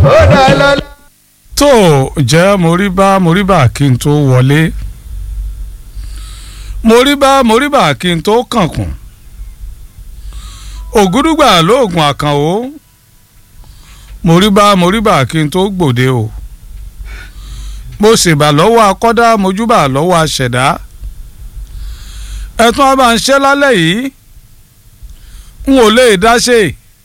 ó dá lọ́lá. tó jẹ́ moríbá moríbá kí n tó wọlé moríbá moríbá kí n tó kànkùn ògúdùgbà lóògùn àkànwó moríbá moríbá kí n tó gbòde o mo ṣèbà lọ́wọ́ akọ́dá mojúbà lọ́wọ́ aṣẹ̀dá ẹ̀tún ọba ń ṣe lálẹ́ yìí n ò lè dáṣe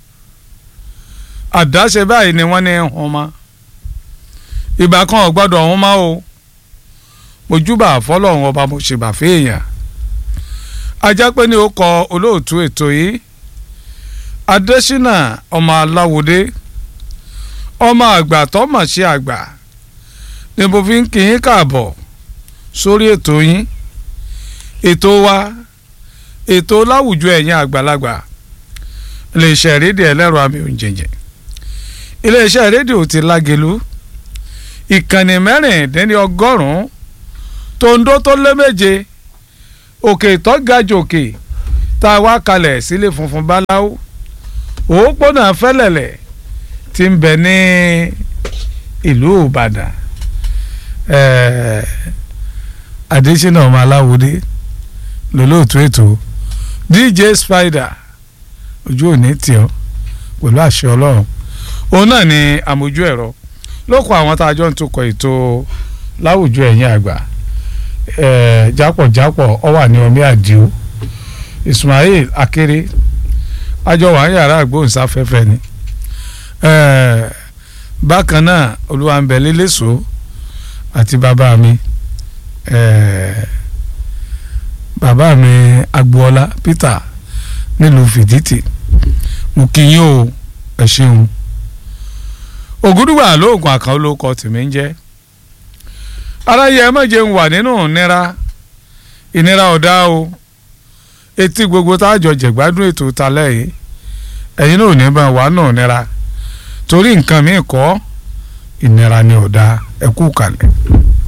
àdáṣe báyìí ni wọ́n ní hàn mọ́ ìgbà kan ò gbọ́dọ̀ hàn mọ́ o mojúbà fọlọ́run ọba mo ṣèbà fèèyàn ajá pé ní ó kọ olóòtú ètò yìí adésínà ọmọ aláwòdé ọmọ àgbà tó mọ̀ sí àgbà ni mo fi ń kí yín káàbọ̀ sórí ètò yín ètò wa ètò láwùjọ ẹ̀yin àgbàlagbà iléeṣẹ́ rédíò ẹlẹ́rọ àmì òǹjẹ̀jẹ̀ iléeṣẹ́ rédíò ti lágelu ìkànnì mẹ́rìndínlẹ́ ọgọ́rùn-ún tòǹdó tó lé méje òkè ìtọ́gajù òkè tá a wá kalẹ̀ sílé funfun báláwo òpópónà fẹ́lẹ̀lẹ̀ ti ń bẹ ní ìlú ìbàdàn adésínà ọmọ aláwòdé lólóòtú ètò dj spider ojú òní tì ọ́ pẹ̀lú àṣẹ ọlọ́run òun náà ni àmójú ẹ̀rọ lókun àwọn tá a jọ ń tukọ̀ ètò láwùjọ ẹ̀yìn àgbà jápọ̀jápọ̀ ọ wà ní omi àdìo ismail akéré àjọ wà ń yàrá àgbóhùnsáfẹ́fẹ́ ni bákan náà olúwàǹbẹ lélẹ́sọ àti bàbá mi bàbá mi agboola peter nílùú fìdítì mo kí yín o ẹ ṣeun ògúdùgbà lóògùn àkàn olóko tèmi ń jẹ́ aráyé ẹ má jẹun wà nínú ìnira ìnira ọ̀dá o etí gbogbo tá a jọ jẹ̀gbádùn ètò talẹ́ yìí ẹ̀yin náà ò ní bá wà náà nira torí nǹkan mi kọ́ ìnira ni ọ̀dá ẹ kú kalẹ̀.